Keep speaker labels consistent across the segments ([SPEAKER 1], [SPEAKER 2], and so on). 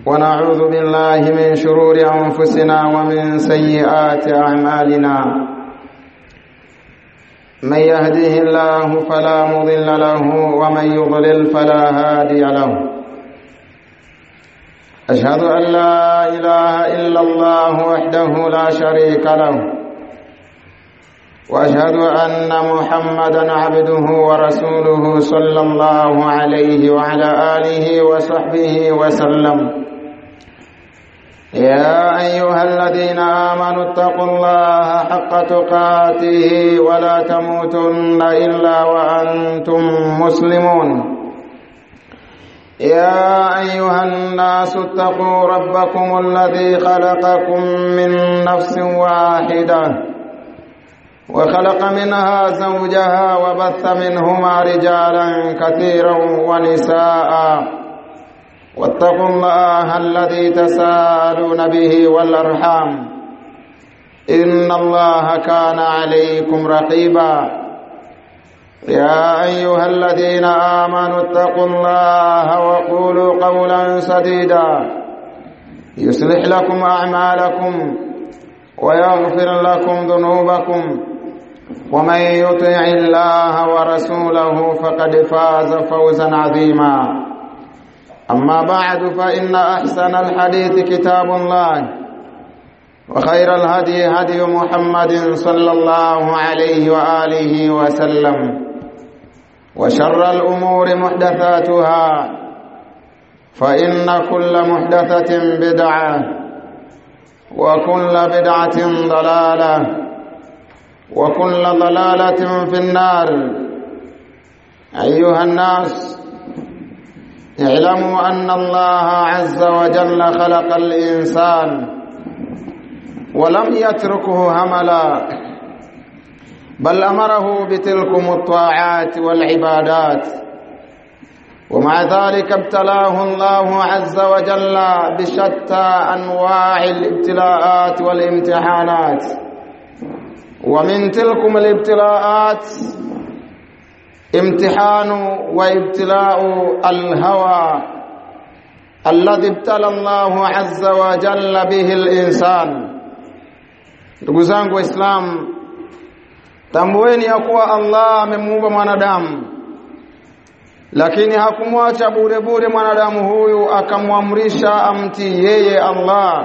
[SPEAKER 1] ونعوذ بالله من شرور أنفسنا ومن سيئات أعمالنا من يهده الله فلا مضل له ومن يضلل فلا هادي له أشهد أن لا إله إلا الله وحده لا شريك له واشهد ان محمدا عبده ورسوله صلى الله عليه وعلى اله وصحبه وسلم يا ايها الذين امنوا اتقوا الله حق تقاته ولا تموتن الا وانتم مسلمون يا ايها الناس اتقوا ربكم الذي خلقكم من نفس واحده وخلق منها زوجها وبث منهما رجالا كثيرا ونساء واتقوا الله الذي تساءلون به والارحام ان الله كان عليكم رقيبا يا ايها الذين امنوا اتقوا الله وقولوا قولا سديدا يصلح لكم اعمالكم ويغفر لكم ذنوبكم ومن يطع الله ورسوله فقد فاز فوزا عظيما اما بعد فان احسن الحديث كتاب الله وخير الهدي هدي محمد صلى الله عليه واله وسلم وشر الامور محدثاتها فان كل محدثه بدعه وكل بدعه ضلاله وكل ضلالة في النار أيها الناس اعلموا أن الله عز وجل خلق الإنسان ولم يتركه هملا بل أمره بتلكم الطاعات والعبادات ومع ذلك ابتلاه الله عز وجل بشتى أنواع الابتلاءات والامتحانات ومن تلكم الابتلاءات امتحان وابتلاء الهوى الذي ابتلى الله عز وجل به الانسان ndugu zangu waislamu tambueni ya kuwa Allah amemuumba mwanadamu lakini hakumwacha bure bure mwanadamu huyu akamwamrisha amtii yeye Allah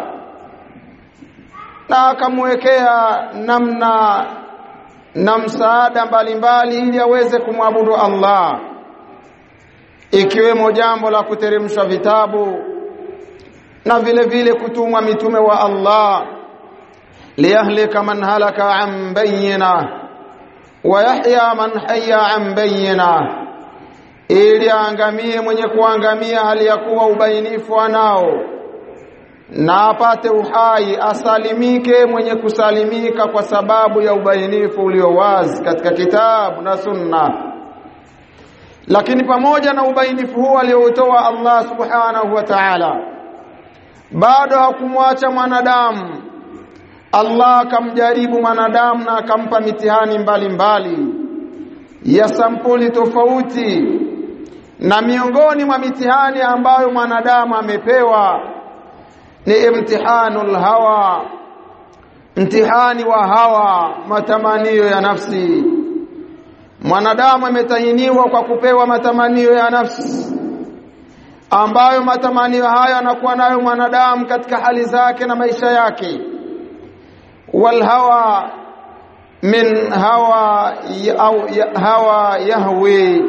[SPEAKER 1] na akamwekea namna na msaada mbalimbali ili aweze kumwabudu Allah ikiwemo jambo la kuteremshwa vitabu na vile vile kutumwa mitume wa Allah liyahlika man halaka an bayyina wa yahya man hayya an bayyina ili aangamie mwenye kuangamia hali ya kuwa ubainifu anao na apate uhai asalimike mwenye kusalimika kwa sababu ya ubainifu ulio wazi katika kitabu na sunna lakini pamoja na ubainifu huu aliotoa Allah subhanahu wa ta'ala bado hakumwacha mwanadamu Allah akamjaribu mwanadamu na akampa mitihani mbalimbali mbali ya sampuli tofauti na miongoni mwa mitihani ambayo mwanadamu amepewa ni imtihanul hawa mtihani wa hawa matamanio ya nafsi mwanadamu ametahiniwa kwa kupewa matamanio ya nafsi ambayo matamanio hayo anakuwa nayo mwanadamu katika hali zake na maisha yake wal hawa min hawa au hawa yahwi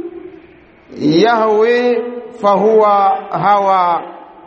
[SPEAKER 1] yahwi fahuwa hawa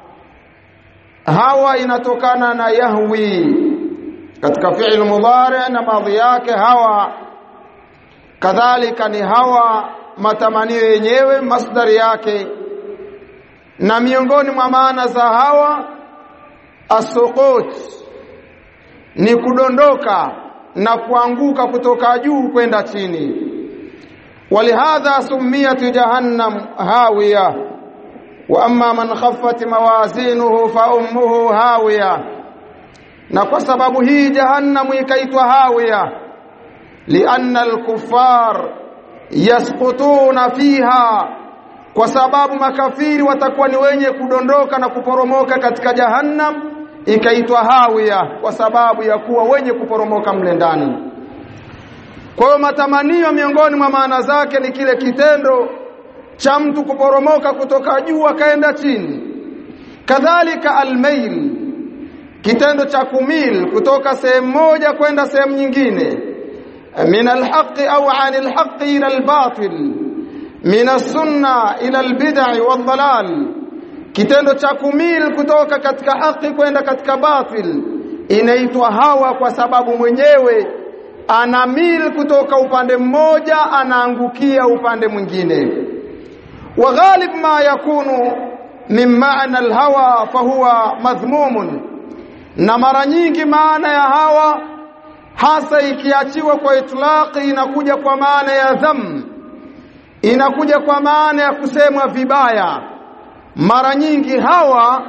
[SPEAKER 1] hawa inatokana na yahwi katika fi'il mudhari na madhi yake hawa kadhalika ni hawa matamanio yenyewe masdari yake na miongoni mwa maana za hawa asuqut ni kudondoka na kuanguka kutoka juu kwenda chini walihadha sumiyat jahannam hawiya wa amma man khaffat mawazinuhu fa ummuhu hawiya na kwa sababu hii jahannamu ikaitwa hawiya lianna alkuffar yasqutuna fiha kwa sababu makafiri watakuwa ni wenye kudondoka na kuporomoka katika jahannam ikaitwa hawiya kwa sababu ya kuwa wenye kuporomoka mle ndani kwa hiyo matamanio miongoni mwa maana zake ni kile kitendo cha mtu kuporomoka kutoka juu akaenda chini kadhalika almail kitendo cha kumil kutoka sehemu moja kwenda sehemu nyingine min alhaqi au anil haqi ila albatil min as-sunna ila albid'i wadhalal kitendo cha kumil kutoka katika haki kwenda katika batil inaitwa hawa kwa sababu mwenyewe anamil kutoka upande mmoja anaangukia upande mwingine wa ghalib ma yakunu min maana alhawa fahuwa madhmumun na mara nyingi maana ya hawa hasa ikiachiwa kwa itlaqi inakuja kwa maana ya dham inakuja kwa maana ya kusemwa vibaya mara nyingi hawa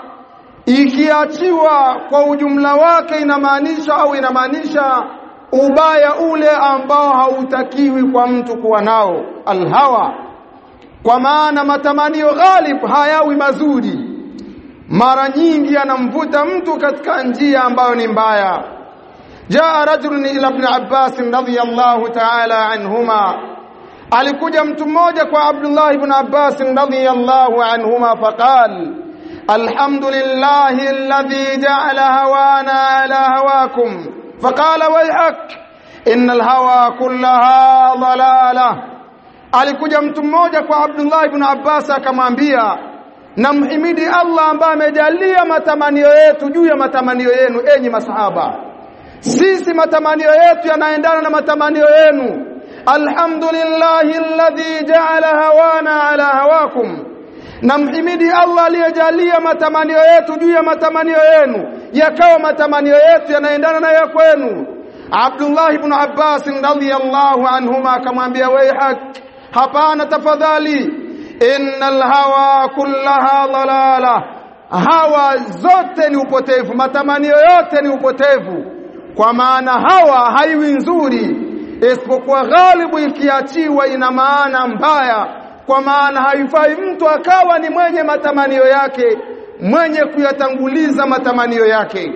[SPEAKER 1] ikiachiwa kwa ujumla wake inamaanisha au inamaanisha ubaya ule ambao hautakiwi kwa mtu kuwa nao alhawa kwa maana matamanio ghalib hayawi mazuri mara nyingi anamvuta mtu katika njia ambayo ni mbaya jaa rajulun ila ibn abbas radhiyallahu ta'ala anhuma alikuja mtu mmoja kwa abdullah ibn abbas radhiyallahu anhuma faqal alhamdulillahi alladhi ja'ala hawana ala hawakum faqala wayhak innal hawa kullaha dalalah alikuja mtu mmoja kwa abdullah ibn abbas akamwambia namhimidi Allah ambaye amejalia matamanio yetu juu ya matamanio yenu enyi masahaba sisi matamanio yetu yanaendana na matamanio yenu alhamdulillahi alladhi ja'ala hawana ala hawakum namhimidi Allah aliyejalia matamanio yetu juu ya matamanio yenu yakawa matamanio yetu yanaendana na ya kwenu Abdullah ibn Abbas radhiyallahu anhuma akamwambia wayhak hapana tafadhali innal hawa kullaha dalala hawa zote ni upotevu matamanio yote ni upotevu kwa maana hawa haiwi nzuri isipokuwa ghalibu ikiachiwa ina maana mbaya kwa maana haifai mtu akawa ni mwenye matamanio yake mwenye kuyatanguliza matamanio yake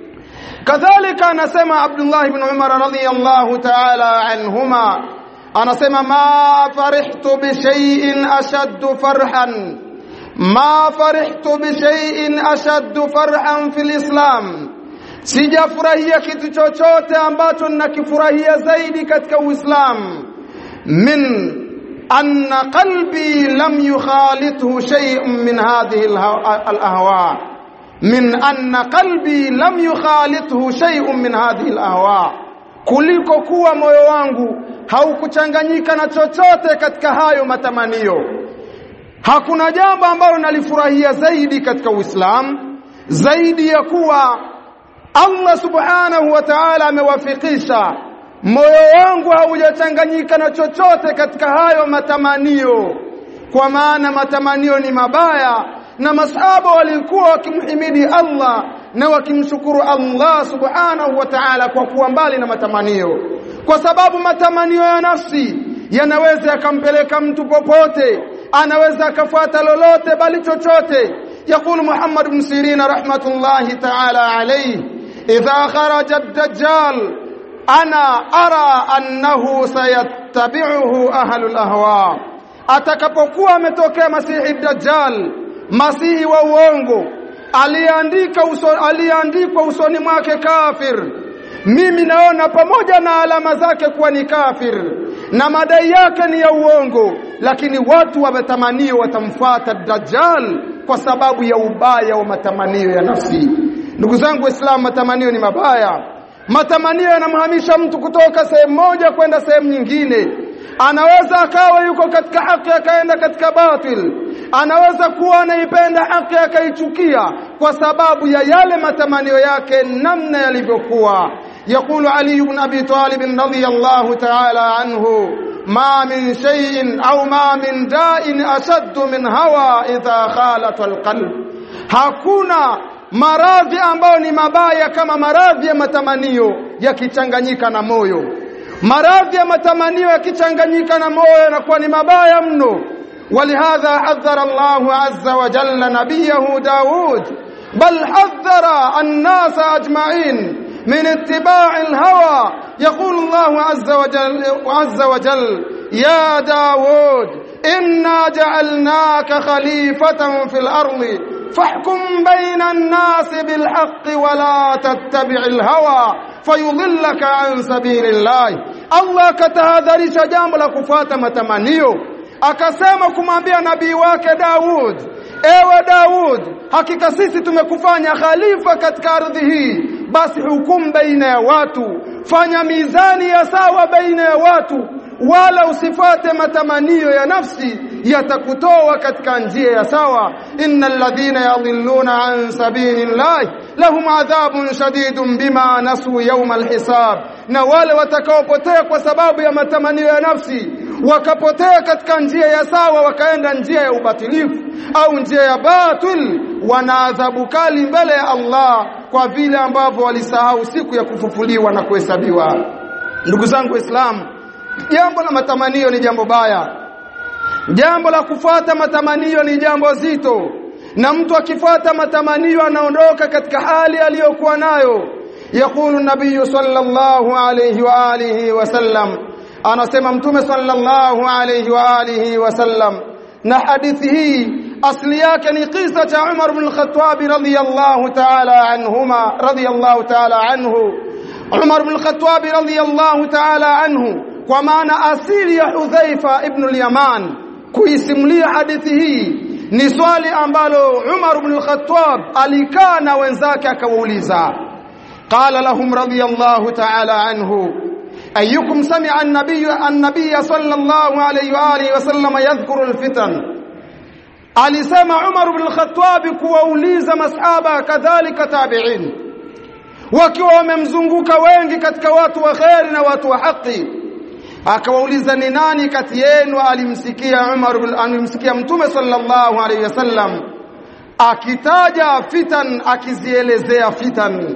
[SPEAKER 1] kadhalika anasema Abdullah ibn Umar radhiyallahu ta'ala anhuma anasema ma farihtu bi shay'in ashaddu farhan ma farihtu bi shay'in ashaddu farhan fil islam sijafurahia kitu chochote ambacho ninakifurahia zaidi katika uislamu min anna qalbi lam yukhalithu shay'un min hadhihi al-ahwa min anna qalbi lam yukhalithu shay'un min hadhihi al-ahwa kuliko kuwa moyo wangu haukuchanganyika na chochote katika hayo matamanio hakuna jambo ambalo nalifurahia zaidi katika Uislamu zaidi ya kuwa Allah subhanahu wa ta'ala amewafikisha moyo wangu haujachanganyika na chochote katika hayo matamanio kwa maana matamanio ni mabaya na masahaba walikuwa wakimhimidi Allah na wakimshukuru Allah subhanahu wa ta'ala kwa kuwa mbali na matamanio kwa sababu matamanio ya nafsi yanaweza yakampeleka mtu popote anaweza akafuata lolote bali chochote يقول محمد بن سيرين رحمة الله تعالى عليه إذا خرج الدجال أنا أرى أنه سيتبعه أهل الأهواء atakapokuwa ametokea masihi dajjal masihi wa uongo aliandika uso, aliandikwa usoni mwake kafir mimi naona pamoja na alama zake kuwa ni kafir na madai yake ni ya uongo lakini watu wametamanio watamfuata dajjal kwa sababu ya ubaya wa matamanio ya nafsi ndugu zangu waislamu matamanio ni mabaya matamanio yanamhamisha mtu kutoka sehemu moja kwenda sehemu nyingine anaweza akawa yuko katika haki akaenda katika batil anaweza kuwa anaipenda haki akaichukia kwa sababu ya yale matamanio yake namna yalivyokuwa يقول علي بن ابي طالب رضي الله تعالى عنه ما من شيء او ما من داء اشد من هوى اذا خالط القلب hakuna maradhi ambayo ni mabaya kama maradhi ya matamanio yakichanganyika na moyo maradhi ya matamanio yakichanganyika na moyo yanakuwa ni mabaya mno ولهذا حذر الله عز وجل نبيه داود بل حذر الناس أجمعين من اتباع الهوى يقول الله عز وجل, عز وجل يا داود إنا جعلناك خليفة في الأرض فاحكم بين الناس بالحق ولا تتبع الهوى فيضلك عن سبيل الله الله katahadharisha jambo la kufuata matamanio akasema kumwambia nabii wake Daud ewe Daud hakika sisi tumekufanya khalifa katika ardhi hii basi hukumu baina ya watu fanya mizani ya sawa baina ya watu wala usifate matamanio ya nafsi yatakutoa katika njia ya sawa innal ladhina yadhilluna an sabilillahi lahum adhabun shadidun bima nasu yawm alhisab na wale watakaopotea kwa sababu ya matamanio ya nafsi wakapotea katika njia ya sawa wakaenda njia ya ubatilifu au njia ya batil wana adhabu kali mbele ya Allah kwa vile ambavyo walisahau siku ya kufufuliwa na kuhesabiwa ndugu zangu waislamu jambo la matamanio ni jambo baya jambo la kufuata matamanio ni jambo zito na mtu akifuata matamanio anaondoka katika hali aliyokuwa nayo yakulu nabii sallallahu alayhi wa alihi wasallam anasema mtume sallallahu alayhi wa alihi wasallam na hadithi hii asli yake ni kisa cha Umar ibn al-Khattab radiyallahu ta'ala anhuma radiyallahu ta'ala anhu Umar ibn al-Khattab radiyallahu ta'ala anhu kwa maana asili ya Hudhaifa ibn al-Yaman kuisimulia hadithi hii ni swali ambalo Umar ibn al-Khattab alikaa na wenzake akawauliza qala lahum radiyallahu ta'ala anhu ayyukum sami'a an-nabiy an-nabiy sallallahu alayhi wa alihi wa sallam yadhkuru al-fitan alisema Umar ibn al-Khattab kuwauliza masahaba kadhalika tabi'in wakiwa wamemzunguka wengi katika watu wa khairi na watu wa haki akawauliza ni nani kati yenu alimsikia Umar bin alimsikia Mtume sallallahu alaihi wasallam akitaja fitan akizielezea fitan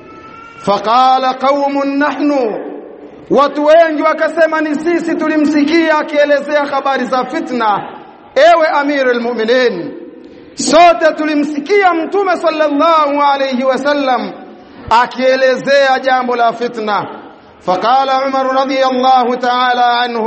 [SPEAKER 1] faqala qaumun nahnu watu wengi wakasema ni sisi tulimsikia akielezea habari za fitna ewe amirul mu'minin sote tulimsikia Mtume sallallahu alaihi wasallam akielezea jambo la fitna فقال عمر رضي الله تعالى عنه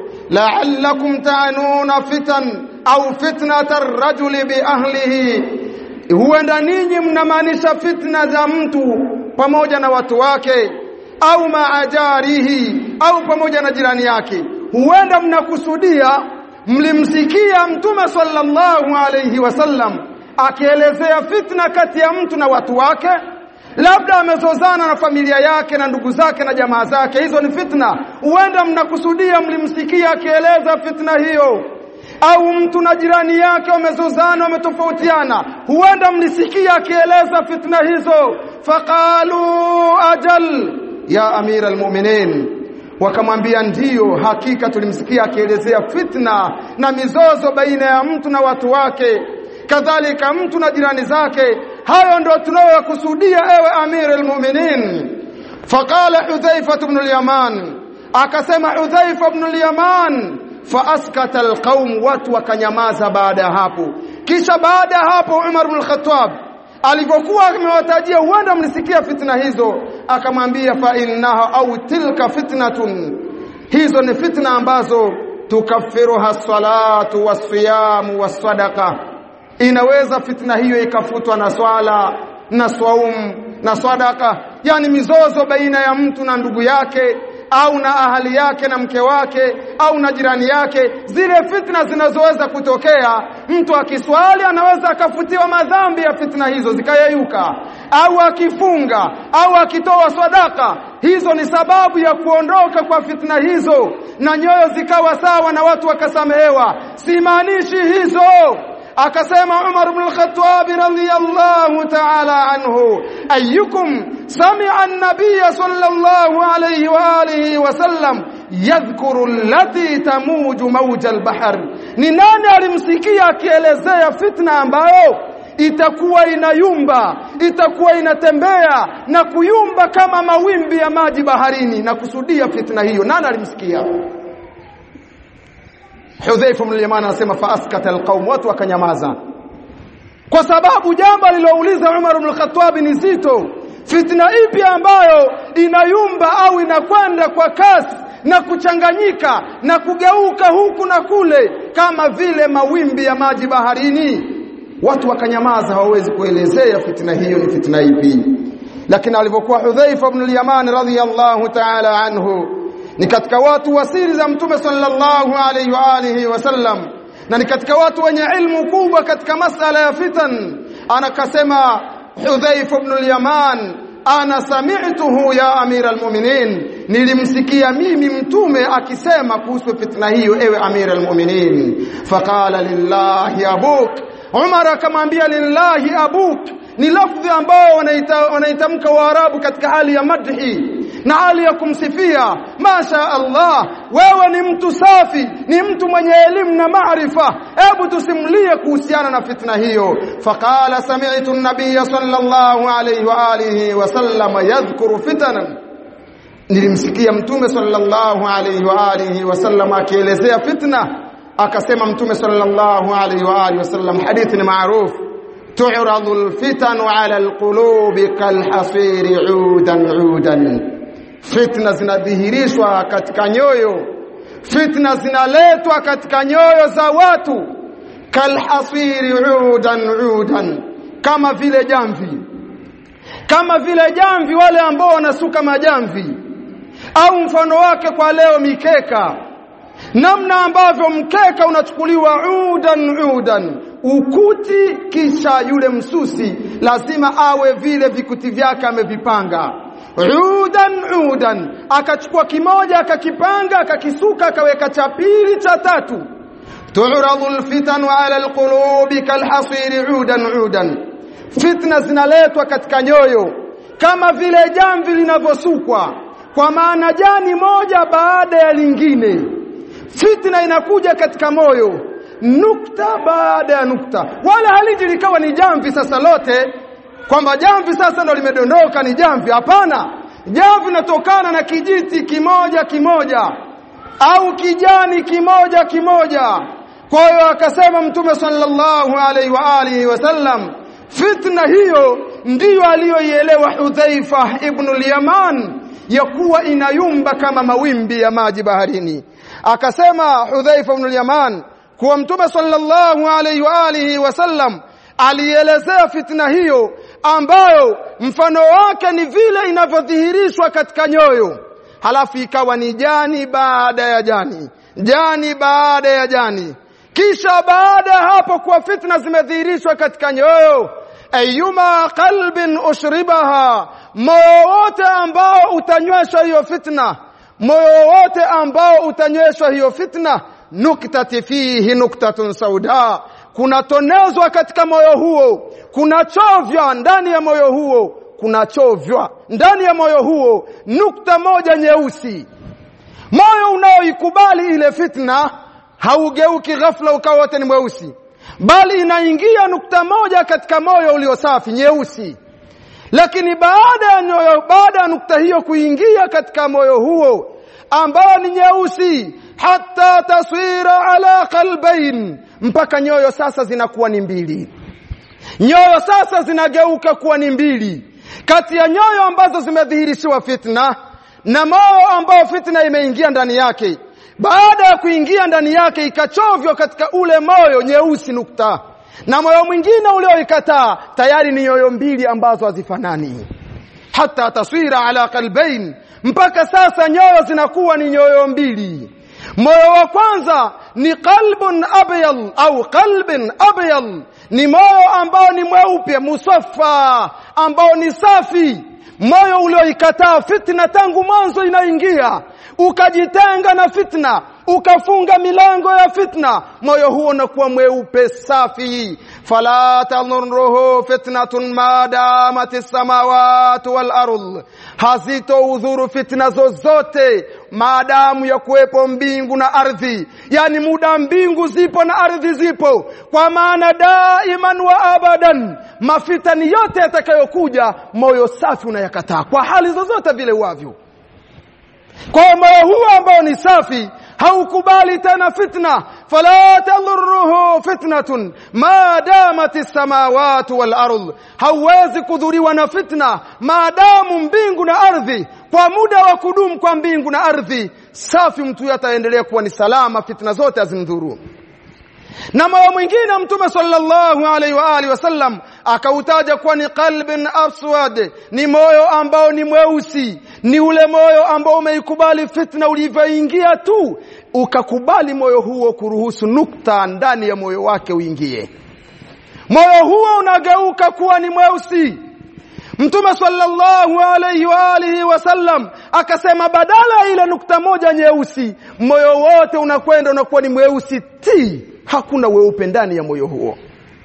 [SPEAKER 1] لعلكم تعنون فتن au fitnata rajuli biahlihi huenda ninyi mnamaanisha fitna za mtu pamoja na watu wake au maajarihi au pamoja na jirani yake huenda mnakusudia mlimsikia mtume sallallahu alayhi wasallam akielezea fitna kati ya mtu na watu wake labda amezozana na familia yake na ndugu zake na jamaa zake hizo ni fitna huenda mnakusudia mlimsikia akieleza fitna hiyo au mtu na jirani yake wamezozana wametofautiana huenda mlisikia akieleza fitna hizo faqalu ajal ya amira almu'minin wakamwambia ndiyo hakika tulimsikia akielezea fitna na mizozo baina ya mtu na watu wake kadhalika mtu na jirani zake hayo ndio tunayokusudia ewe amir almu'minin faqala hudhaifa ibn al-yaman akasema hudhaifa ibn al-yaman faaskata alqaum watu wakanyamaza baada ya hapo kisha baada ya hapo Umar ibn al-Khattab alipokuwa amewatajia huenda mlisikia fitna hizo akamwambia fa innaha au tilka fitnatun hizo ni fitna ambazo tukaffiruha salatu wasiyamu wasadaqa inaweza fitna hiyo ikafutwa na swala na swaum na sadaka yani mizozo baina ya mtu na ndugu yake au na ahali yake na mke wake au na jirani yake zile fitna zinazoweza kutokea mtu akiswali anaweza akafutiwa madhambi ya fitna hizo zikayeyuka au akifunga au akitoa sadaka hizo ni sababu ya kuondoka kwa fitna hizo na nyoyo zikawa sawa na watu wakasamehewa simaanishi hizo akasema Umar ibn al-Khattab radhiyallahu ta'ala anhu ayyukum sami'a an-nabiy sallallahu alayhi wa alihi wa sallam yadhkuru allati tamuju mawja al-bahr ni nani alimsikia akielezea fitna ambayo itakuwa inayumba itakuwa inatembea na kuyumba kama mawimbi ya maji baharini na kusudia fitna hiyo nani alimsikia Hudhaifa ibn al-Yaman anasema fa askata alqaum watu wakanyamaza kwa sababu jambo alilouliza Umar ibn al-Khattab ni zito fitna ipi ambayo inayumba au inakwenda kwa kasi na kuchanganyika na kugeuka huku na kule kama vile mawimbi ya maji baharini watu wakanyamaza hawawezi kuelezea fitna hiyo ni fitna ipi lakini alipokuwa Hudhaifa ibn al-Yaman radhiyallahu ta'ala anhu ni katika watu wasiri za mtume sallallahu alayhi wa alihi wasallam na ni katika watu wenye ilmu kubwa katika masala ya fitan anakasema Hudhaifa ibn al-Yaman ana sami'tuhu ya amira almu'minin nilimsikia mimi mtume akisema kuhusu fitna hiyo ewe amira almu'minin faqala lillahi abuk Umar akamwambia lillahi abuk ni lafdhi ambao wanaitamka Waarabu katika hali ya madhi na hali ya kumsifia masha Allah wewe ni mtu safi ni mtu mwenye elimu na maarifa hebu tusimulie kuhusiana na fitna hiyo faqala sami'tu an-nabiy sallallahu alayhi wa alihi wa sallam yadhkuru fitanan nilimsikia mtume sallallahu alayhi wa alihi wa sallam akielezea fitna akasema mtume sallallahu alayhi wa alihi wa sallam hadithi ni maarufu تعرض الفتن على القلوب كالحصير عودا عودا fitna zinadhihirishwa katika nyoyo fitna zinaletwa katika nyoyo za watu kalhasiri udan udan kama vile jamvi kama vile jamvi wale ambao wanasuka majamvi au mfano wake kwa leo mikeka namna ambavyo mkeka unachukuliwa udan udan ukuti kisha yule msusi lazima awe vile vikuti vyake amevipanga udan udan akachukua kimoja akakipanga akakisuka akaweka cha pili cha tatu tu'radu alfitanu ala alqulubi kalhasiri udan udan fitna zinaletwa katika nyoyo kama vile jamvi linavyosukwa kwa maana jani moja baada ya lingine fitna inakuja katika moyo nukta baada ya nukta wala haliji likawa ni jamvi sasa lote kwamba jamvi sasa ndo limedondoka ni jamvi hapana jamvi linatokana na kijiti kimoja kimoja au kijani kimoja kimoja kwa hiyo akasema mtume sallallahu alaihi wa alihi wasallam fitna hiyo ndiyo aliyoielewa Hudhaifa ibn al-Yaman ya kuwa inayumba kama mawimbi ya maji baharini akasema Hudhaifa ibn al-Yaman kuwa mtume sallallahu alaihi wa alihi wasallam alielezea fitna hiyo ambayo mfano wake ni vile inavyodhihirishwa katika nyoyo halafu ikawa ni jani baada ya jani jani baada ya jani kisha baada ya hapo kuwa fitna zimedhihirishwa katika nyoyo ayuma qalbin ushribaha moyo wote ambao utanyweshwa hiyo fitna moyo wote ambao utanyweshwa hiyo fitna nuktati fihi nuktatun sauda kunatonezwa katika moyo huo kunachovya ndani ya moyo huo kunachovya ndani ya moyo huo nukta moja nyeusi moyo unaoikubali ile fitna haugeuki ghafla ukawa wote ni mweusi bali inaingia nukta moja katika moyo ulio safi nyeusi lakini baada ya nyoyo baada ya nukta hiyo kuingia katika moyo huo ambao ni nyeusi hata taswira ala qalbain mpaka nyoyo sasa zinakuwa ni mbili nyoyo sasa zinageuka kuwa ni mbili kati ya nyoyo ambazo zimedhihirishiwa fitna na moyo ambao fitna imeingia ndani yake baada ya kuingia ndani yake ikachovywa katika ule moyo nyeusi nukta na moyo mwingine ulioikataa tayari ni nyoyo mbili ambazo hazifanani hata taswira ala qalbain mpaka sasa nyoyo zinakuwa ni nyoyo mbili moyo wa kwanza ni qalbun abyal au qalbin abyal ni moyo ambao ni mweupe musaffa ambao ni safi moyo ulioikataa fitna tangu mwanzo inaingia ukajitenga na fitna ukafunga milango ya fitna moyo huo unakuwa mweupe safi fala tanurruhu fitnatun ma damat as-samawati wal ardh hazitoudhuru fitna zozote maadamu ya kuwepo mbingu na ardhi yani muda mbingu zipo na ardhi zipo kwa maana daiman wa abadan mafitani yote yatakayokuja moyo safi unayakataa kwa hali zozote vile uavyo kwa moyo huo ambao ni safi haukubali tena fitna fala tadhurruhu fitnatun ma damat as-samawati wal ard hauwezi kudhuriwa na fitna maadamu mbingu na ardhi kwa muda wa kudumu kwa mbingu na ardhi safi mtu ataendelea kuwa ni salama fitna zote azimdhuru na moyo mwingine mtume sallallahu alaihi wa alihi wasallam akautaja kuwa ni qalbin aswad ni moyo ambao ni mweusi ni ule moyo ambao umeikubali fitna ulivyoingia tu ukakubali moyo huo kuruhusu nukta ndani ya moyo wake uingie moyo huo unageuka kuwa ni mweusi Mtume sallallahu alayhi wa alihi wasallam akasema badala ya ile nukta moja nyeusi moyo wote unakwenda unakuwa ni mweusi ti hakuna weupe ndani ya moyo huo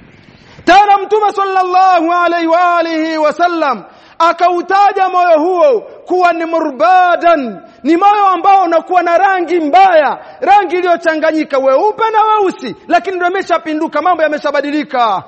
[SPEAKER 1] tena Mtume sallallahu alayhi wa alihi wasallam akautaja moyo huo kuwa ni murbadan ni moyo ambao unakuwa na rangi mbaya rangi iliyochanganyika weupe na weusi lakini ndio imeshapinduka mambo yameshabadilika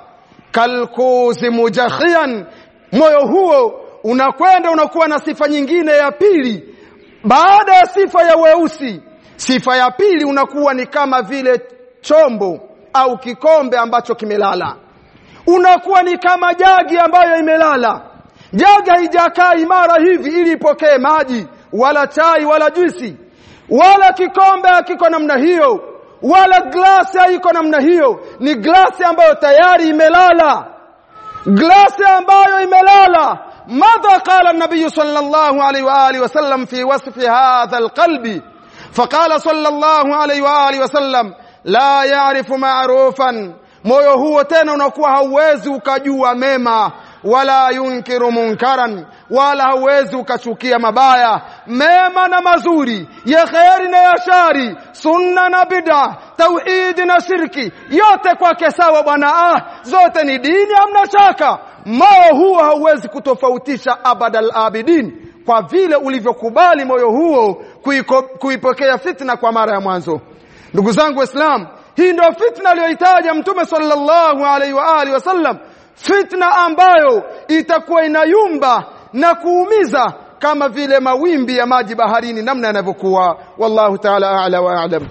[SPEAKER 1] kalkuzi mujakhian moyo huo unakwenda unakuwa na sifa nyingine ya pili baada ya sifa ya weusi sifa ya pili unakuwa ni kama vile chombo au kikombe ambacho kimelala unakuwa ni kama jagi ambayo imelala jagi haijakaa imara hivi ili ipokee maji wala chai wala juisi wala kikombe hakiko namna hiyo wala glasi haiko namna hiyo ni glasi ambayo tayari imelala glasi ambayo imelala ماذا قال النبي صلى الله عليه واله وسلم في وصف هذا القلب فقال صلى الله عليه واله وسلم لا يعرف معروفا moyo huo tena unakuwa hauwezi ukajua mema wala yunkiru munkaran wala hauwezi ukachukia mabaya mema na mazuri ya kheri na ya shari sunna na bid'a tauhidi na shirki yote kwake sawa bwana ah zote ni dini hamna shaka moyo huo hauwezi kutofautisha abadal abidin kwa vile ulivyokubali moyo huo kuiko, kuipokea fitna kwa mara ya mwanzo ndugu zangu waislamu hii ndio fitna aliyoitaja mtume sallallahu alaihi wa alihi wasallam fitna ambayo itakuwa inayumba na kuumiza kama vile mawimbi ya maji baharini namna yanavyokuwa wallahu ta'ala a'la wa a'lam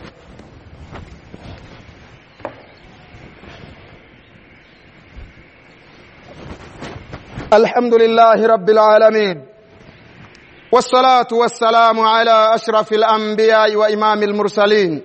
[SPEAKER 1] الحمد لله رب العالمين والصلاة والسلام على أشرف الأنبياء وإمام المرسلين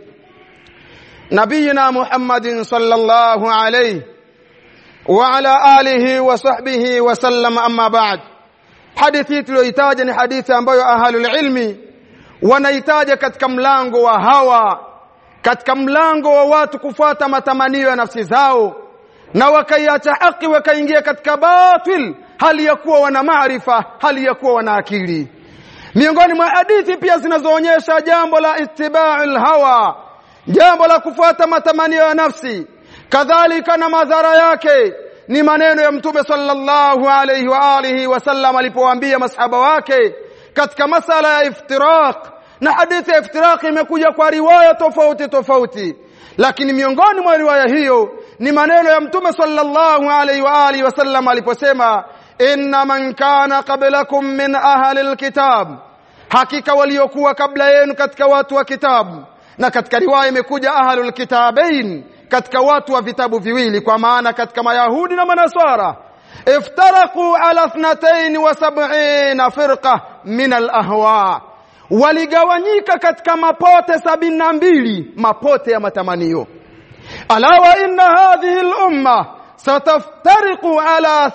[SPEAKER 1] نبينا محمد صلى الله عليه وعلى آله وصحبه وسلم أما بعد hadithi tuliyoitaja ni hadithi ambayo ahlul ilmi wanaitaja katika mlango wa hawa katika mlango wa watu kufuata matamanio ya nafsi zao na wakaiacha haki wakaingia katika batil hali ya kuwa wana maarifa hali ya kuwa wana akili miongoni mwa hadithi pia zinazoonyesha jambo la ittiba'ul hawa jambo la kufuata matamanio ya nafsi kadhalika na madhara yake ni maneno ya mtume sallallahu alayhi wa alihi wasallam alipowaambia masahaba wake katika masala ya iftiraq na hadithi ya iftiraq imekuja kwa riwaya tofauti tofauti lakini miongoni mwa riwaya hiyo ni maneno ya mtume sallallahu alayhi wa alihi wasallam aliposema inna man kana qablakum min ahli alkitab hakika waliokuwa kabla yenu katika watu wa kitabu na katika riwaya imekuja ahlul kitabain katika watu wa vitabu viwili kwa maana katika mayahudi na manaswara iftaraku ala 72 firqa min alahwa waligawanyika katika mapote sabini na mbili mapote ya matamanio ala wa inna hadhihi al-umma sataftariqu ala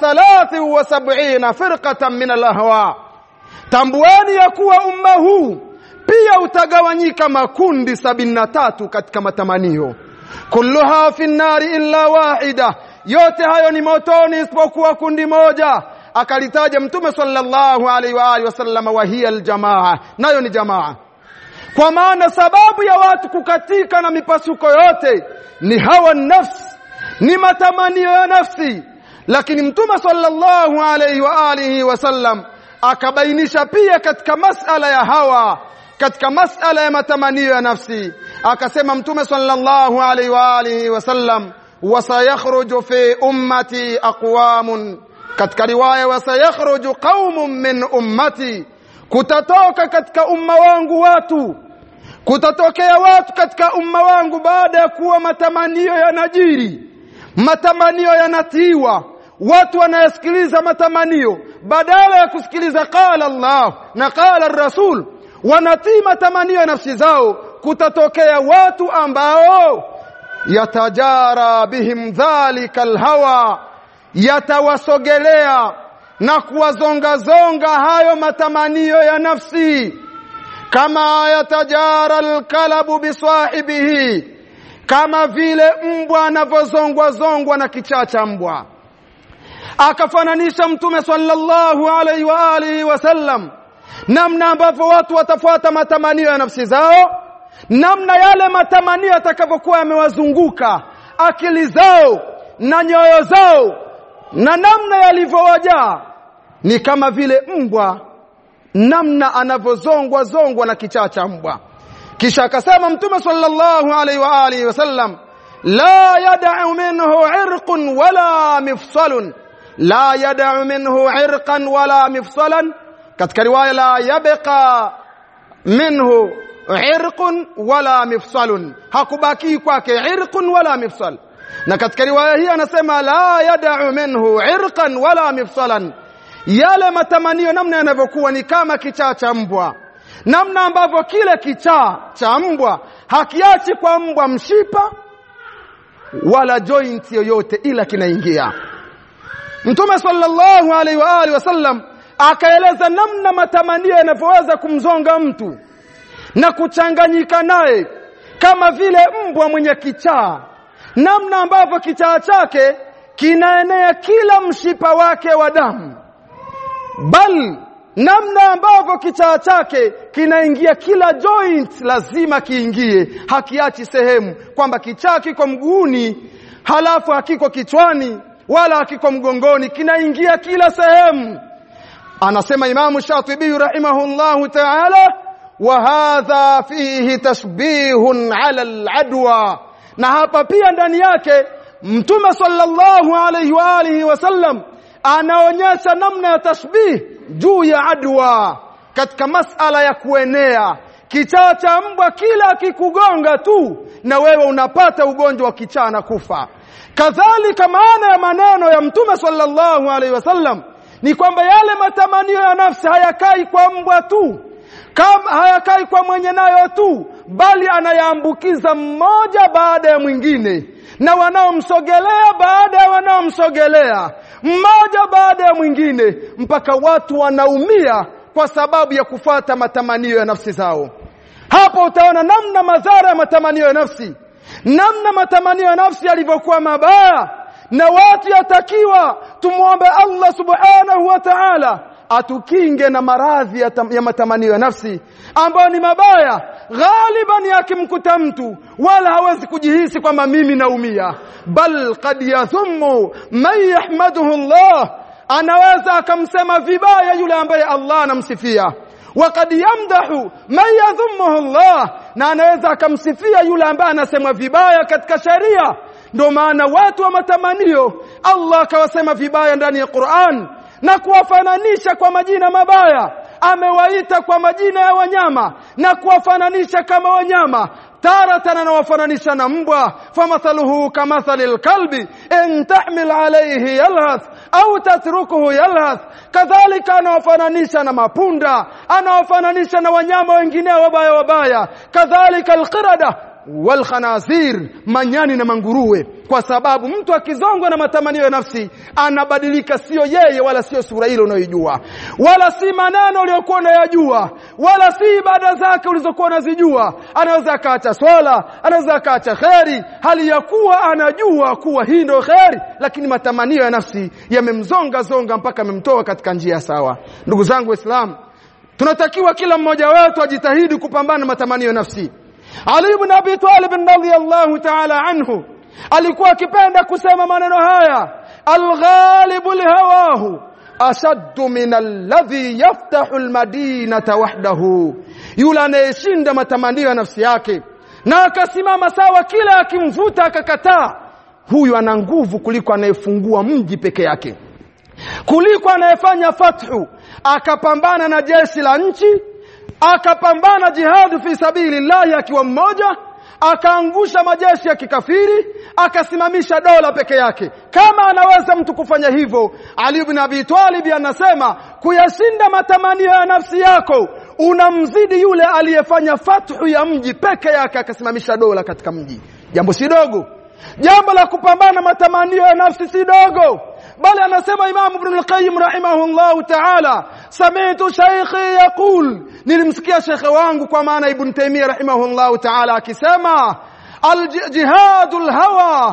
[SPEAKER 1] 73 firqatan min al-ahwa tambueni ya kuwa umma huu pia utagawanyika makundi sabini na tatu katika matamanio kulluha fi nnari illa wahida yote hayo ni motoni isipokuwa kundi moja akalitaja mtume sallallahu alaihi wa alihi wasallam wa hiya aljamaa nayo ni jamaa kwa maana sababu ya watu kukatika na mipasuko yote ni hawa nafsi ni matamanio ya nafsi lakini mtume sallallahu alaihi wa alihi wasallam akabainisha pia katika masala ya hawa katika masala ya matamanio ya nafsi akasema mtume sallallahu alaihi wa alihi wasallam wasayakhruju fi ummati aqwamun katika riwaya wasayakhruju qaumun min ummati kutatoka katika umma wangu watu kutatokea watu katika umma wangu baada ya kuwa matamanio yanajiri matamanio yanatiwa watu wanayasikiliza matamanio badala ya kusikiliza qala Allah na qala Rasul wanatii matamanio ya nafsi zao kutatokea watu ambao yatajara bihim dhalika alhawa yatawasogelea na kuwazongazonga hayo matamanio ya nafsi kama yatajara alkalabu bisahibihi kama vile mbwa anavyozongwa zongwa na kichaa cha mbwa akafananisha mtume sallallahu alaihi wa alihi wasallam namna ambavyo watu watafuata matamanio ya nafsi zao namna yale matamanio yatakavyokuwa yamewazunguka akili zao na nyoyo zao na namna yalivyowajaa ni kama vile mbwa namna anavyozongwa zongwa na kichaa cha mbwa kisha akasema mtume sallallahu alaihi wa alihi wasallam la yad'u minhu irqun wala mifsalun la yad'u minhu irqan wala mifsalan katika riwaya la yabqa minhu irqun wala mifsalun hakubaki kwake irqun wala mifsal na katika riwaya hii anasema la yad'u minhu irqan wala mifsalan yale matamanio namna yanavyokuwa ni kama kichaa cha mbwa namna ambavyo kile kichaa cha mbwa hakiachi kwa mbwa mshipa wala joint yoyote ila kinaingia Mtume sallallahu alaihi wa alihi wasallam akaeleza namna matamanio yanavyoweza kumzonga mtu na kuchanganyika naye kama vile mbwa mwenye kichaa namna ambavyo kichaa chake kinaenea kila mshipa wake wa damu bal namna ambavyo kichaa chake kinaingia kila joint lazima kiingie hakiachi sehemu kwamba kichaa kiko mguuni halafu hakiko kichwani wala hakiko mgongoni kinaingia kila sehemu anasema imamu shatibi rahimahullahu ta'ala wa hadha fihi tashbihun ala al-adwa na hapa pia ndani yake mtume sallallahu alayhi wa alihi wasallam anaonyesha namna ya tashbih juu ya adwa katika masala ya kuenea kichaa cha mbwa kila akikugonga tu na wewe unapata ugonjwa wa kichaa na kufa kadhalika maana ya maneno ya mtume sallallahu alaihi wasallam ni kwamba yale matamanio ya nafsi hayakai kwa mbwa tu kama hayakai kwa mwenye nayo tu bali anayaambukiza mmoja baada ya mwingine na wanaomsogelea baada ya wanaomsogelea mmoja baada ya mwingine mpaka watu wanaumia kwa sababu ya kufata matamanio ya nafsi zao hapo utaona namna madhara ya matamanio ya nafsi namna matamanio ya nafsi yalivyokuwa mabaya na watu yatakiwa tumwombe Allah subhanahu wa ta'ala atukinge na maradhi ya, ya matamanio ya nafsi ambayo ni mabaya ghaliban yakimkuta mtu wala hawezi kujihisi kwamba mimi naumia bal qad yadhumu man yahmaduhu Allah anaweza akamsema vibaya yule ambaye Allah anamsifia وقد يمدح من يذمه الله na anaweza akamsifia yule ambaye anasemwa vibaya katika sharia ndio maana watu wa matamanio Allah akawasema vibaya ndani ya Qur'an na kuwafananisha kwa majina mabaya amewaita kwa majina ya wanyama na kuwafananisha kama wanyama taratan anawafananisha na mbwa famathaluhu kamathali alkalbi in tahmil alayhi yalhath au tatrukuhu yalhath kadhalika anawafananisha na mapunda anawafananisha na wanyama wengine wabaya wabaya kadhalika alqirada walkhanazir manyani na manguruwe kwa sababu mtu akizongwa na matamanio ya nafsi anabadilika sio yeye wala sio sura ile unayojua wala si maneno uliyokuwa unayajua wala si ibada zake ulizokuwa unazijua anaweza akaacha swala anaweza akaacha kheri hali ya kuwa anajua kuwa hii ndio kheri lakini matamanio ya nafsi yamemzonga zonga mpaka amemtoa katika njia sawa ndugu zangu waislamu tunatakiwa kila mmoja wetu ajitahidi kupambana na matamanio ya nafsi ali ibn Abi Talib radhiyallahu ta'ala anhu alikuwa akipenda kusema maneno haya alghalibu lihawahu ashaddu min alladhi yaftahu almadinata wahdahu yule anayeshinda matamanio ya nafsi yake na akasimama sawa kila akimvuta akakataa huyu ana nguvu kuliko anayefungua mji peke yake kuliko anayefanya fathu
[SPEAKER 2] akapambana na jeshi la nchi akapambana jihadu fi sabilillahi akiwa mmoja akaangusha majeshi ya kikafiri akasimamisha dola peke yake kama anaweza mtu kufanya hivyo Ali ibn Abi Talib anasema kuyashinda matamanio ya nafsi yako unamzidi yule aliyefanya fathu ya mji peke yake akasimamisha dola katika mji jambo si dogo jambo la kupambana matamanio ya nafsi si dogo bali anasema Imam Ibn al-Qayyim rahimahullahu ta'ala sami'tu shaykhi yaqul nilimsikia shekhe wangu kwa maana Ibn Taymiyyah rahimahullahu ta'ala akisema al-jihadul hawa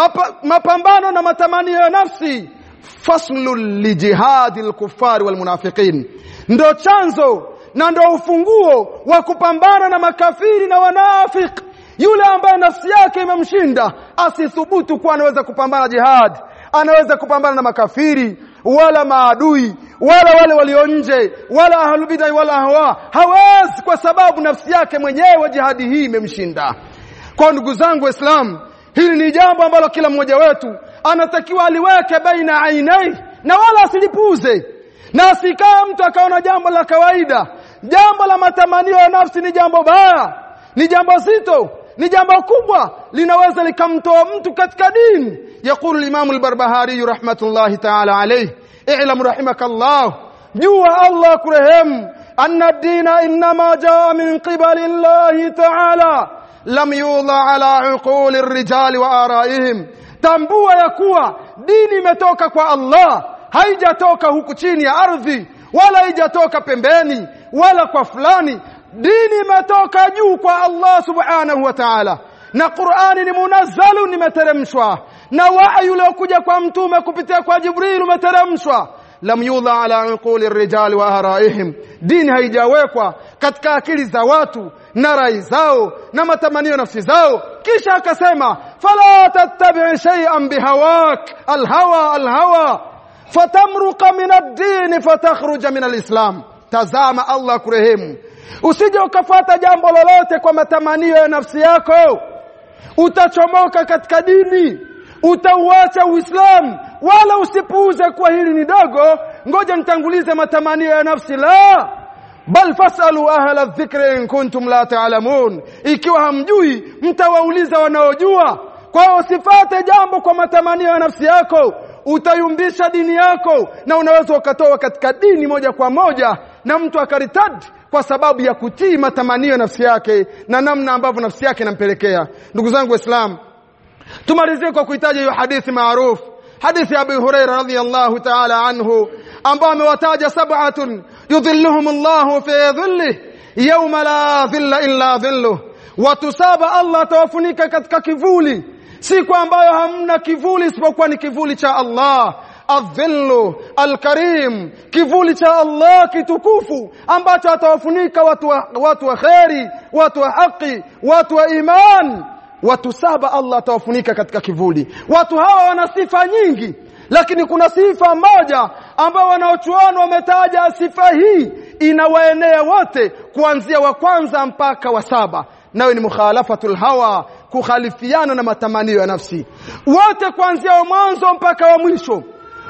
[SPEAKER 2] mapambano na matamanio ya nafsi faslul li jihadil kuffari wal munafiqin ndo chanzo na ndo ufunguo wa kupambana na makafiri na wanafiki yule ambaye nafsi yake imemshinda asithubutu kuwa anaweza kupambana jihad anaweza kupambana na makafiri wala maadui wala wale walio nje wala ahlubidai wala hawa hawezi kwa sababu nafsi yake mwenyewe jihadi hii imemshinda kwa ndugu zangu waislamu hili ni jambo ambalo kila mmoja wetu anatakiwa aliweke baina ainai na wala asilipuze na asikae mtu akaona jambo la kawaida jambo la matamanio ya nafsi ni jambo baya ni jambo zito ni jambo kubwa linaweza likamtoa mtu katika dini يقول الإمام البربهاري رحمة الله تعالى عليه اعلم رحمك الله جوا الله كرهم أن الدين إنما جاء من قبل الله تعالى لم يوضع على عقول الرجال وآرائهم tambua ya kuwa dini imetoka kwa Allah haijatoka huku chini ya ardhi wala haijatoka pembeni wala kwa fulani dini imetoka juu kwa Allah subhanahu wa ta'ala na Qur'ani ni munazzalu nimeteremshwa na wahyi uliokuja kwa mtume kupitia kwa Jibril umeteremshwa lam yudha ala uquli rijali wa araihim dini haijawekwa katika akili za watu na rai zao na matamanio nafsi zao kisha akasema fala tattabi shay'an bihawak alhawa alhawa fatamruqa min ad-din fatakhruja min al-islam tazama Allah kurehemu usije ukafuata jambo lolote kwa matamanio ya nafsi yako utachomoka katika dini utauacha uislamu wala usipuuze kuwa hili ni dogo ngoja nitangulize matamanio ya nafsi la bal fasalu ahla dhikri in kuntum la taalamun ikiwa hamjui mtawauliza wanaojua kwa hiyo usifate jambo kwa matamanio ya nafsi yako utayumbisha dini yako na unaweza ukatoa katika dini moja kwa moja na mtu akaritad kwa sababu ya kutii matamanio ya nafsi yake na namna ambavyo nafsi yake inampelekea ndugu zangu waislamu tumalizie kwa kuitaja hiyo hadithi maarufu hadithi ya Abu Huraira radhiyallahu ta'ala anhu ambao amewataja sab'atun yudhilluhum Allahu fi dhillihi yawma la dhilla illa dhilluh watu saba Allah atawafunika katika kivuli siku ambayo hamna kivuli isipokuwa ni kivuli cha Allah adhillu alkarim kivuli cha Allah kitukufu ambacho atawafunika watu wa, watu wa kheri watu wa haki watu wa iman watu saba Allah atawafunika katika kivuli watu hawa wana sifa nyingi lakini kuna sifa moja ambayo wanaochuano wametaja sifa hii inawaenea wote kuanzia wa kwanza mpaka wa saba nayo ni mukhalafatul hawa kukhalifiana na matamanio ya nafsi wote kuanzia wa mwanzo mpaka wa mwisho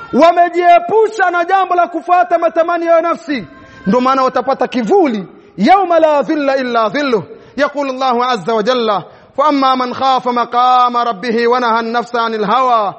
[SPEAKER 2] wamejiepusha na jambo la kufuata matamanio ya nafsi ndio maana watapata kivuli yauma la dhilla illa dhilluh يقول الله عز وجل فأما من خاف مقام ربه ونهى النفس عن الهوى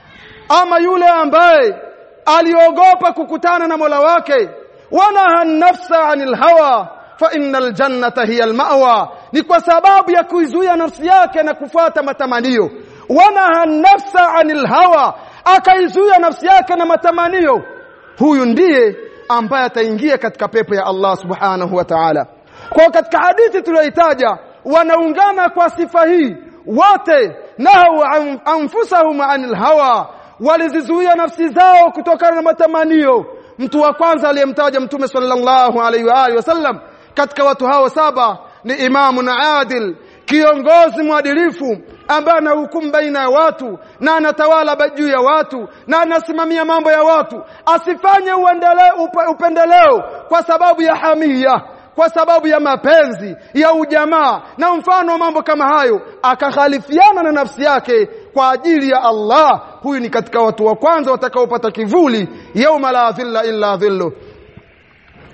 [SPEAKER 2] ama yule ambaye aliogopa kukutana na Mola wake wanaha nafsa anil hawa fa innal jannata hiya almawa ni kwa sababu ya kuizuia nafsi yake na kufuata matamanio wanaha nafsa anil hawa akaizuia nafsi yake na matamanio huyu ndiye ambaye ataingia katika pepo ya Allah subhanahu wa ta'ala kwa katika hadithi tuliyoitaja wanaungana kwa sifa hii wote nahau anfusahum anil hawa walizizuia nafsi zao kutokana na matamanio mtu wa kwanza aliyemtaja mtume sallallahu alaihi wa alihi wasallam katika watu hao saba ni imamu na adil kiongozi mwadilifu ambaye anahukumu baina ya watu na anatawala juu ya watu na anasimamia mambo ya watu asifanye uendeleo upendeleo kwa sababu ya hamia kwa sababu ya mapenzi ya ujamaa na mfano wa mambo kama hayo akakhalifiana na nafsi yake kwa ajili ya Allah huyu ni katika watu wa kwanza watakaopata kivuli yauma la dhilla illa dhillu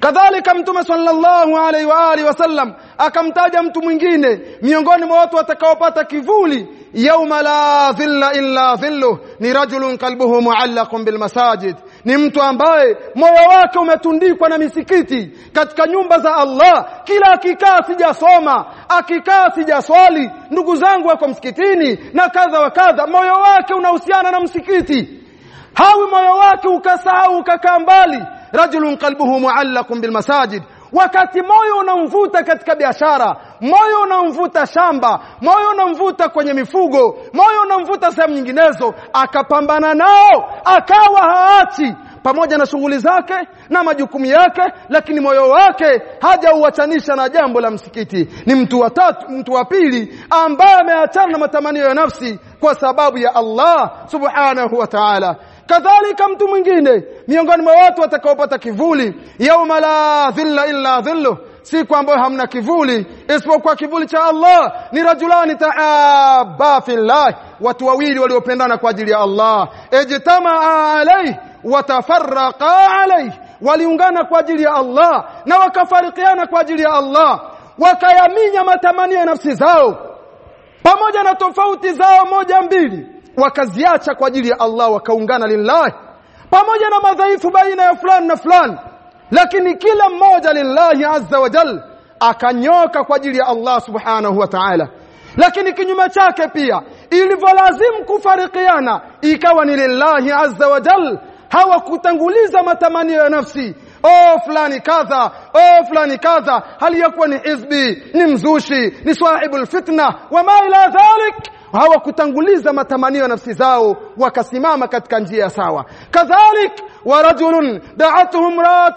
[SPEAKER 2] kadhalika mtume sallallahu alaihi wa alihi wasallam akamtaja mtu mwingine miongoni mwa watu watakaopata kivuli yauma la dhilla illa dhilluh ni rajulun qalbuhu muallaqun bil masajid ni mtu ambaye moyo wake umetundikwa na misikiti katika nyumba za Allah kila akikaa sijasoma akikaa sijaswali ndugu zangu wako msikitini na kadha wa kadha moyo wake unahusiana na msikiti hawi moyo wake ukasahau ukakaa mbali rajulun qalbuhu muallaqun bil masajid wakati moyo unamvuta katika biashara moyo unamvuta shamba moyo unamvuta kwenye mifugo moyo unamvuta sehemu nyinginezo akapambana nao akawa haachi pamoja na shughuli zake na majukumu yake lakini moyo wake hajauachanisha na jambo la msikiti ni mtu wa tatu mtu wa pili ambaye ameachana na matamanio ya nafsi kwa sababu ya Allah subhanahu wa ta'ala kadhalika mtu mwingine miongoni mwa watu watakaopata kivuli yauma la dhilla illa dhilluh siku ambayo hamna kivuli isipokuwa kivuli cha Allah ni rajulani taaba fillah watu wawili waliopendana kwa ajili ya Allah ijtamaa alayhi watafarraqa alayhi waliungana kwa ajili ya Allah na wakafarikiana kwa ajili ya Allah wakayaminya matamanio ya nafsi zao pamoja na tofauti zao moja mbili wakaziacha kwa ajili ya Allah wakaungana lillahi pamoja na madhaifu baina ya fulani na fulani lakini kila mmoja lillahi azza wa jal akanyoka kwa ajili ya Allah subhanahu wa ta'ala lakini kinyume chake pia ilivyolazimu kufarikiana ikawa ni lillahi azza wa jal hawakutanguliza matamanio ya nafsi oh fulani kadha oh fulani kadha hali yakuwa ni hizbi ni mzushi ni swahibul fitna wama ila dhalik hawakutanguliza matamanio ya nafsi zao wakasimama katika njia sawa kadhalik ورجل دعته امرأة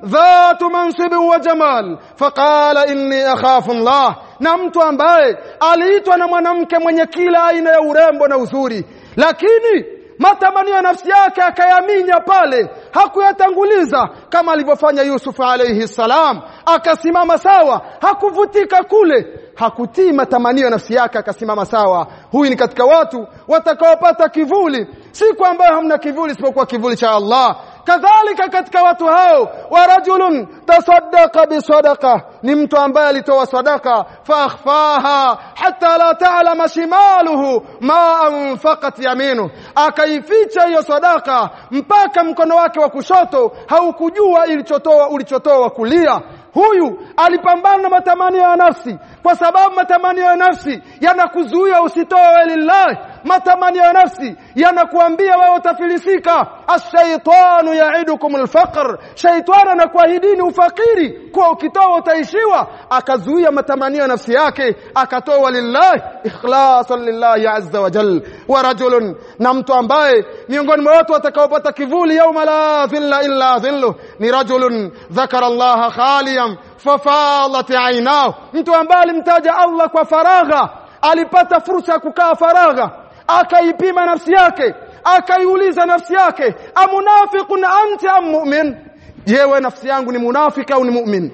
[SPEAKER 2] ذات منصب وجمال فقال إني أخاف الله na mtu ambaye aliitwa na mwanamke mwenye kila aina ya urembo na uzuri lakini matamanio ya nafsi yake akayaminya pale hakuyatanguliza kama alivyofanya Yusuf alayhi salam akasimama sawa hakuvutika kule hakutii matamanio ya nafsi yake akasimama sawa huyu ni katika watu watakaopata kivuli siku ambayo hamna kivuli isipokuwa kivuli cha Allah kadhalika katika watu hao wa rajulun tasaddaqa bisadaqa ni mtu ambaye alitoa sadaka fakhfaha hatta la ta'lama shimaluhu ma anfaqat yaminu akaificha hiyo sadaka mpaka mkono wake wa kushoto haukujua ilichotoa ulichotoa kulia huyu alipambana na matamanio ya nafsi kwa sababu matamanio ya nafsi yanakuzuia usitoe lillahi matamanio ya nafsi yanakuambia wewe utafilisika ash-shaytanu ya'idukum al-faqr shaytan anakuahidini ufakiri kwa ukitoa utaishiwa akazuia matamanio ya nafsi yake akatoa lillahi ikhlasan lillahi azza wa jal wa rajulun na mtu ambaye miongoni mwa watu watakaopata kivuli yauma la dhilla illa dhilluh ni rajulun dhakara Allah khaliyan fafadat aynahu mtu ambaye alimtaja Allah kwa faragha alipata fursa ya kukaa faragha akaipima nafsi yake akaiuliza nafsi yake amunafiqun anta am mu'min je wewe nafsi yangu ni munafiki au ni mu'min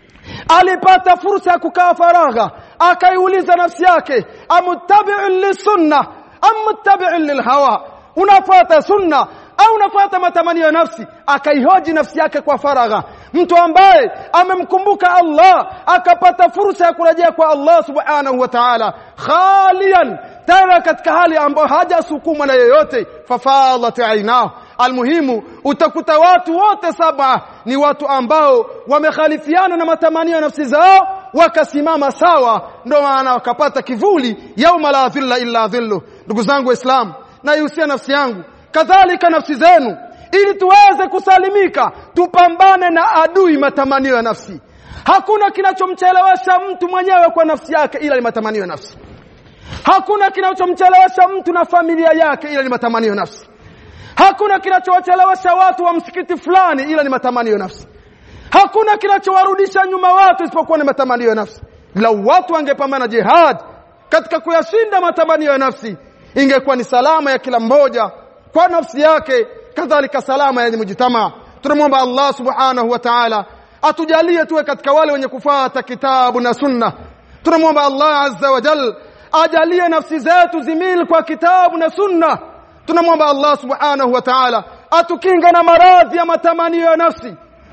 [SPEAKER 2] alipata fursa ya kukaa faragha akaiuliza nafsi yake amuttabi'un lisunna am muttabi'un lilhawa unafuata sunna au unafuata matamanio ya nafsi akaihoji nafsi yake kwa faragha mtu ambaye amemkumbuka Allah akapata fursa ya kurejea kwa Allah subhanahu wa ta'ala khalian tena katika hali ambayo hajasukumwa na yeyote fafadat ainahu almuhimu utakuta watu wote saba ni watu ambao wamekhalifiana na matamanio ya nafsi zao wakasimama sawa ndio maana wakapata kivuli yauma la dhilla illa dhillu ndugu zangu waislamu naihusia nafsi yangu kadhalika nafsi zenu ili tuweze kusalimika tupambane na adui matamanio ya nafsi hakuna kinachomchelewesha mtu mwenyewe kwa nafsi yake ila ni matamanio ya nafsi hakuna kinachomchelewesha mtu na familia yake ila ni matamanio ya nafsi hakuna kinachowachelewesha watu wa msikiti fulani ila ni matamanio ya nafsi hakuna kinachowarudisha nyuma watu isipokuwa ni matamanio ya nafsi lau watu wangepambana jihad katika kuyashinda matamanio ya nafsi ingekuwa ni salama ya kila mmoja kwa nafsi yake kadhalika salama ya mujtama tunamwomba Allah subhanahu wa ta'ala atujalie tuwe katika wale wenye kufuata kitabu na sunna tunamwomba Allah azza wa jal ajalie nafsi zetu zimil kwa kitabu na sunna tunamwomba Allah subhanahu wa ta'ala atukinga na maradhi ya matamanio ya nafsi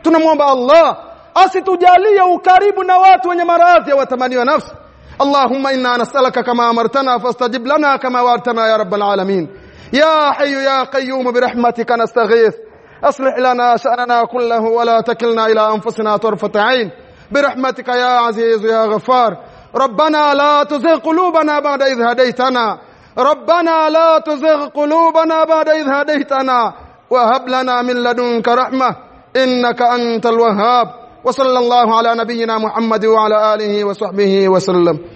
[SPEAKER 2] tunamwomba Allah asitujalie ukaribu na watu wenye maradhi ya watamani wa nafsi اللهم إنا نسألك كما أمرتنا فاستجب لنا كما وعدتنا يا رب العالمين يا حي يا قيوم برحمتك نستغيث أصلح لنا شأننا كله ولا تكلنا إلى أنفسنا طرفة عين برحمتك يا عزيز يا غفار ربنا لا تزغ قلوبنا بعد إذ هديتنا ربنا لا تزغ قلوبنا بعد إذ هديتنا وهب لنا من لدنك رحمة إنك أنت الوهاب وصلى الله على نبينا محمد وعلى آله وصحبه وسلم